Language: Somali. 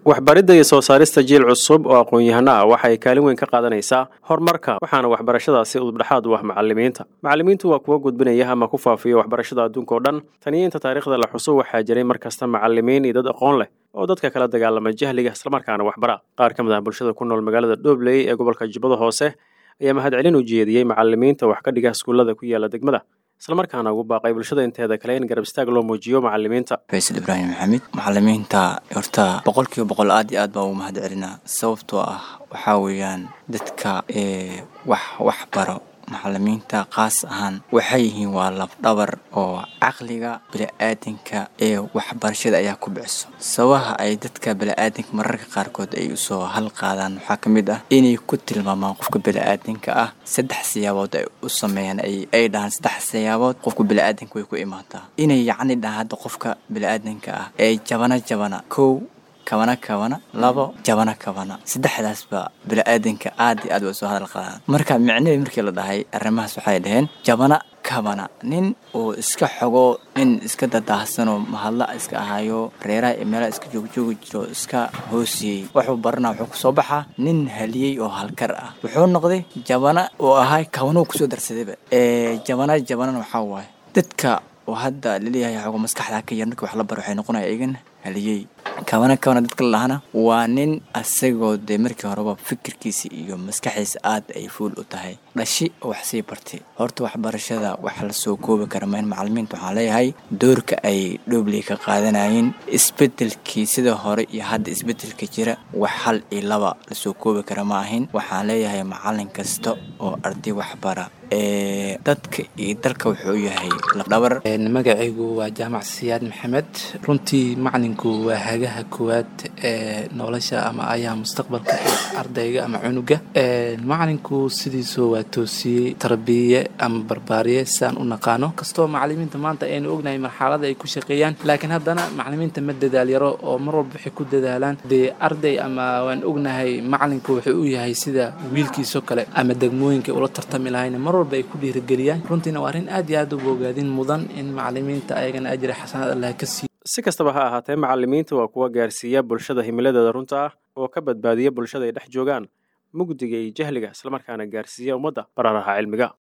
waxbaridda iyo soo saarista jiil cusub oo aqoon-yahano ah waxay kaalin weyn ka qaadanaysaa horumarka waxaana waxbarashadaasi udubdhexaad u ah macallimiinta macallimiintu waa kuwa gudbinaya ama ku faafiya waxbarashada adduunka oo dhan taniyo inta taariikhda la xuso waxaa jiray mar kasta macallimiin iyo dad aqoon leh oo dadka kala dagaalama jahliga islamarkaana waxbara qaar ka mid ah bulshada ku nool magaalada dhobley ee gobolka jubbada hoose ayaa mahadcelin u jeediyey macallimiinta wax ka dhiga iskuullada ku yaala degmada islamarkaana ugu baaqay bulshada inteeda kale in garab istaag loo muujiyo macallimiinta faysal ibraahim maxamed macallimiinta horta boqol kiiba boqol aad iyo aad baa ugu mahad celinaa sababtoo ah waxaa weeyaan dadka ee wax wax baro macallimiinta qaas ahaan waxay yihiin waa labdhabar oo caqliga bili-aadanka ee waxbarashada ayaa ku biciso sababaha ay dadka bili-aadanka mararka qaarkood ay usoo halqaadaan waxaa ka mid ah inay ku tilmaamaan qofka bili-aadanka ah saddex siyaabood ay u sameeyaan ay dhahaan saddex siyaabood qofka bili-aadanka way ku imaataa inay yacni dhahaan hadda qofka bili-aadanka ah ee jabana jabana kow kabana kabana labo jabana kabana saddexdaasba bili-aadanka aad iyo aad way soo hadal qaadaan marka micnihii markii la dhahay arrimahaas waxay dhaheen jabana kabana nin uu iska xogo nin iska dadaahsanoo mahadla iska ahayo reeraha iyo meelaha iska joogjoogi jiro iska hoosiyey wuxuu baranaa wuxuu kusoo baxaa nin haliyey oo halkar ah wuxuu noqday jabana oo ahay kabanuu kusoo darsadayba ee jabana jabanana waxaa waaye dadka oo hadda laleeyahay xogo maskaxda ka yar markii wax la baro waxay noqonaya igana haliyey kabana kabana dadka la lahana waa nin asagoo dee markii horeba fikirkiisa iyo maskaxiisa aad ay fuul u tahay dhashi oo wax sii bartay horta waxbarashada wax la soo koobi kara ma in macallimiinta waxaan leeyahay doorka ay dhobley ka qaadanayeen isbedelkii sida hore iyo hadda isbedelka jira wax hal iyo laba lasoo koobi kara ma ahin waxaan leeyahay macallin kasta oo arday waxbara ee dadka iyo dalka wuxuu yahay labdhabar magacaygu waa jaamac siyaad maxamed runtii macalinku waa hagaha koowaad ee nolosha ama ayaha mustaqbalka ee ardayga ama cunuga macalinku sidiisu waa toosiyey tarbiye ama barbaariye sidaan u naqaano kastoo macalimiinta maanta aynu ognahay marxalada ay ku shaqeeyaan laakiin haddana macalimiinta ma dadaal yaro oo mar walba waxay ku dadaalaan dee arday ama waan ognahay macalinku wuxuu u yahay sida wiilkiisoo kale ama degmooyinka ula tartami lahayn mar walba ay ku dhiirigeliyaan runtiina waa arrin aad iyo aad u bogaadin mudan in macalimiinta ayagana ajri xasanaad allah ka siiyo si kastaba ha ahaatee macallimiinta waa kuwa gaarsiiya bulshada himiladeeda runta ah oo ka badbaadiya bulshada ay dhex joogaan mugdiga iyo jahliga islamarkaana gaarsiiya ummadda bararaha cilmiga